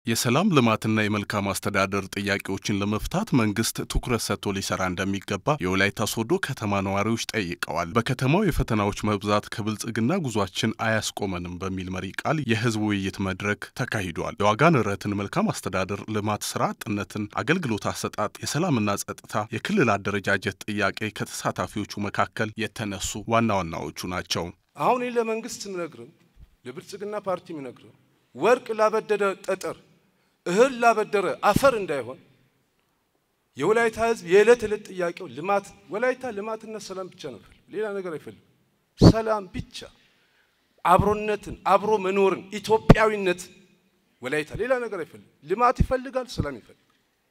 የሰላም ልማትና የመልካም አስተዳደር ጥያቄዎችን ለመፍታት መንግስት ትኩረት ሰጥቶ ሊሰራ እንደሚገባ የወላይታ ሶዶ ከተማ ነዋሪዎች ጠይቀዋል። በከተማው የፈተናዎች መብዛት ከብልጽግና ጉዟችን አያስቆመንም በሚል መሪ ቃል የህዝብ ውይይት መድረክ ተካሂዷል። የዋጋ ንረትን፣ መልካም አስተዳደር፣ ልማት፣ ስራ አጥነትን፣ አገልግሎት አሰጣጥ፣ የሰላምና ጸጥታ፣ የክልል አደረጃጀት ጥያቄ ከተሳታፊዎቹ መካከል የተነሱ ዋና ዋናዎቹ ናቸው። አሁን ይህ ለመንግስት ምነግርም ለብልጽግና ፓርቲ ምነግርም ወርቅ ላበደረ ጠጠር እህል ላበደረ አፈር እንዳይሆን የወላይታ ህዝብ የዕለት ዕለት ጥያቄው ልማት፣ ወላይታ ልማትና ሰላም ብቻ ነው ፈልግ፣ ሌላ ነገር አይፈልግም። ሰላም ብቻ፣ አብሮነትን፣ አብሮ መኖርን፣ ኢትዮጵያዊነት ወላይታ ሌላ ነገር አይፈልግም። ልማት ይፈልጋል፣ ሰላም ይፈልጋል።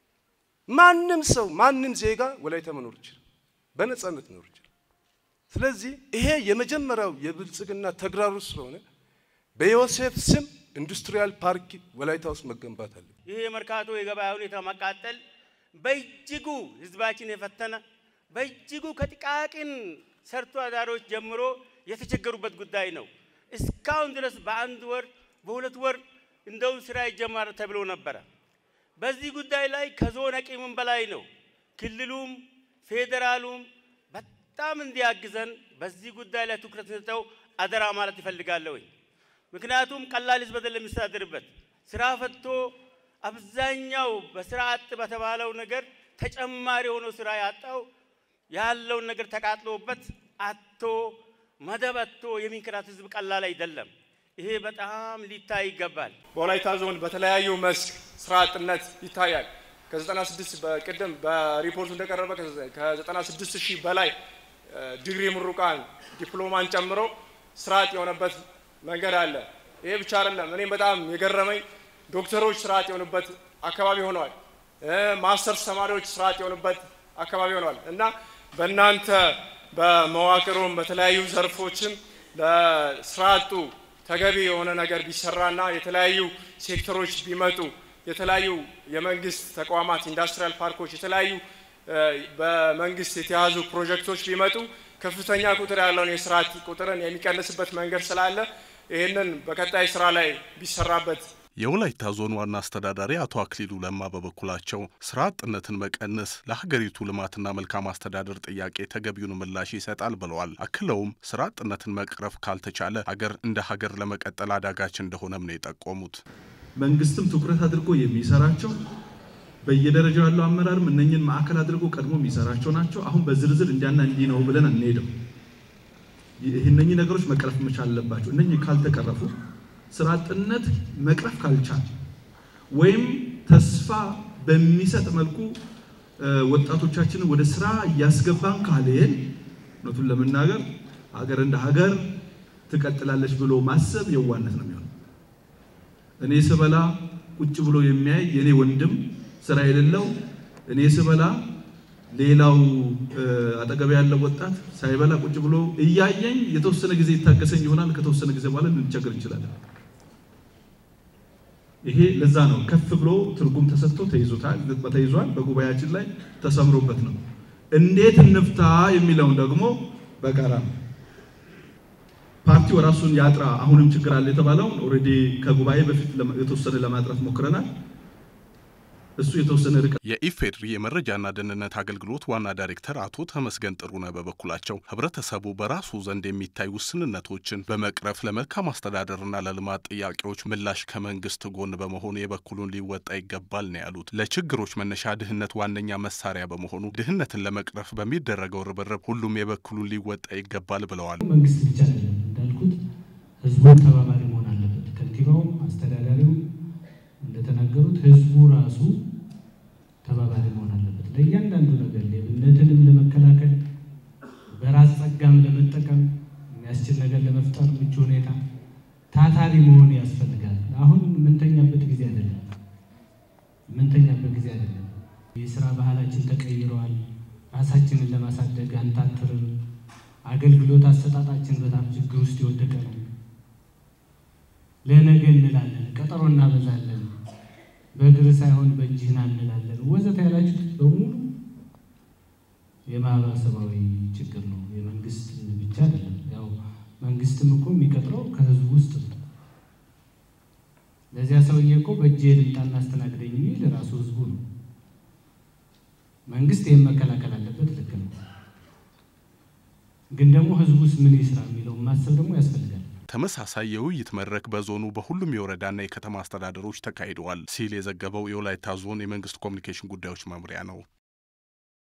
ማንም ሰው ማንም ዜጋ ወላይታ መኖር ይችላል፣ በነጻነት መኖር ይችላል። ስለዚህ ይሄ የመጀመሪያው የብልጽግና ተግባሩ ስለሆነ በዮሴፍ ስም ኢንዱስትሪያል ፓርክ ወላይታ ውስጥ መገንባት አለ። ይህ የመርካቶ የገበያ ሁኔታ መቃጠል በእጅጉ ህዝባችን የፈተነ በእጅጉ ከጥቃቅን ሰርቶ አዳሪዎች ጀምሮ የተቸገሩበት ጉዳይ ነው። እስካሁን ድረስ በአንድ ወር በሁለት ወር እንደውም ስራ ይጀመር ተብሎ ነበረ። በዚህ ጉዳይ ላይ ከዞን አቅምም በላይ ነው። ክልሉም ፌዴራሉም በጣም እንዲያግዘን በዚህ ጉዳይ ላይ ትኩረት ሰጥተው አደራ ማለት ይፈልጋለሁኝ። ምክንያቱም ቀላል ህዝብ አይደለም የሚስተዳደርበት ስራ ፈቶ አብዛኛው በስራ አጥ በተባለው ነገር ተጨማሪ ሆኖ ስራ ያጣው ያለውን ነገር ተቃጥሎበት አቶ መደብ አቶ የሚንከራት ህዝብ ቀላል አይደለም። ይሄ በጣም ሊታይ ይገባል። በወላይታ ዞን በተለያዩ መስክ ስራ አጥነት ይታያል። ከ96 በቅድም በሪፖርቱ እንደቀረበ ከ96 ሺህ በላይ ዲግሪ ምሩቃን ዲፕሎማን ጨምሮ ስራ አጥ የሆነበት መንገድ አለ። ይሄ ብቻ አይደለም። እኔም በጣም የገረመኝ ዶክተሮች ስርዓት የሆኑበት አካባቢ ሆነዋል። ማስተርስ ተማሪዎች ስርዓት የሆኑበት አካባቢ ሆነዋል እና በእናንተ በመዋቅሩም በተለያዩ ዘርፎችም ለስራ አጡ ተገቢ የሆነ ነገር ቢሰራና የተለያዩ ሴክተሮች ቢመጡ የተለያዩ የመንግስት ተቋማት ኢንዱስትሪያል ፓርኮች የተለያዩ በመንግስት የተያዙ ፕሮጀክቶች ቢመጡ ከፍተኛ ቁጥር ያለውን የስራ አጥ ቁጥርን የሚቀንስበት መንገድ ስላለ ይህንን በቀጣይ ስራ ላይ ቢሰራበት። የወላይታ ዞን ዋና አስተዳዳሪ አቶ አክሊሉ ለማ በበኩላቸው ስራ አጥነትን መቀነስ ለሀገሪቱ ልማትና መልካም አስተዳደር ጥያቄ ተገቢውን ምላሽ ይሰጣል ብለዋል። አክለውም ስራ አጥነትን መቅረፍ ካልተቻለ ሀገር እንደ ሀገር ለመቀጠል አዳጋች እንደሆነም ነው የጠቆሙት። መንግስትም ትኩረት አድርጎ የሚሰራቸው በየደረጃው ያለው አመራርም እነኝን ማዕከል አድርጎ ቀድሞ የሚሰራቸው ናቸው። አሁን በዝርዝር እንዲያና እንዲህ ነው ብለን አንሄድም። እነኚህ ነገሮች መቅረፍ መቻል አለባቸው። እነኚህ ካልተቀረፉ ስራ አጥነት መቅረፍ ካልቻል ወይም ተስፋ በሚሰጥ መልኩ ወጣቶቻችንን ወደ ስራ እያስገባን ካልሄን እውነቱን ለመናገር ሀገር እንደ ሀገር ትቀጥላለች ብሎ ማሰብ የዋነት ነው የሚሆነው። እኔ ስበላ ቁጭ ብሎ የሚያይ የኔ ወንድም ስራ የሌለው እኔ ስበላ ሌላው አጠገብ ያለው ወጣት ሳይበላ ቁጭ ብሎ እያየኝ የተወሰነ ጊዜ ይታገሰኝ ይሆናል። ከተወሰነ ጊዜ በኋላ ልንቸገር እንችላለን። ይሄ ለዛ ነው ከፍ ብሎ ትርጉም ተሰጥቶ ተይዞታል ተይዟል። በጉባኤያችን ላይ ተሰምሮበት ነው። እንዴት እንፍታ የሚለውን ደግሞ በጋራ ነው። ፓርቲው ራሱን ያጥራ። አሁንም ችግር አለ የተባለውን ኦልሬዲ ከጉባኤ በፊት የተወሰነ ለማጥራት ሞክረናል። እሱ የተወሰነ ርቀት የኢፌድሪ የመረጃና ደህንነት አገልግሎት ዋና ዳይሬክተር አቶ ተመስገን ጥሩነህ በበኩላቸው ህብረተሰቡ በራሱ ዘንድ የሚታይ ውስንነቶችን በመቅረፍ ለመልካም አስተዳደርና ለልማት ጥያቄዎች ምላሽ ከመንግስት ጎን በመሆኑ የበኩሉን ሊወጣ ይገባል ነው ያሉት። ለችግሮች መነሻ ድህነት ዋነኛ መሳሪያ በመሆኑ ድህነትን ለመቅረፍ በሚደረገው ርብርብ ሁሉም የበኩሉን ሊወጣ ይገባል ብለዋል። መንግስት ብቻ አይደለም እንዳልኩት ህዝቡን ተባባሪ መሆን አለበት። ከንቲባውም አስተዳዳሪው እንደተናገሩት ህዝቡ ራሱ ተባባሪ መሆን አለበት። ለእያንዳንዱ ነገር ሌብነትንም ለመከላከል በራስ ጸጋም ለመጠቀም የሚያስችል ነገር ለመፍጠር ምቹ ሁኔታ ታታሪ መሆን ያስፈልጋል። አሁን የምንተኛበት ጊዜ አይደለም፣ የምንተኛበት ጊዜ አይደለም። የስራ ባህላችን ተቀይረዋል። ራሳችንን ለማሳደግ አንታትርም። አገልግሎት አሰጣጣችን በጣም ችግር ውስጥ የወደቀ ነው። ለነገ እንላለን፣ ቀጠሮ እናበዛለን፣ በእግር ሳይሆን በእጅህና እንላለን ወዘተ ያላችሁት በሙሉ የማህበረሰባዊ ችግር ነው። የመንግስት ብቻ አይደለም። ያው መንግስትም እኮ የሚቀጥረው ከህዝቡ ውስጥ ነው። ለዚያ ሰውዬ እኮ በእጅ ልምጣና አስተናግደኝ የሚል ራሱ ህዝቡ ነው። መንግስት ይህን መከላከል አለበት። ልክ ነው። ግን ደግሞ ህዝቡስ ምን ይስራ የሚለውን ማሰብ ደግሞ ያስፈልጋል። ተመሳሳይ የውይይት መድረክ በዞኑ በሁሉም የወረዳና የከተማ አስተዳደሮች ተካሂደዋል ሲል የዘገበው የወላይታ ዞን የመንግስት ኮሚኒኬሽን ጉዳዮች መምሪያ ነው።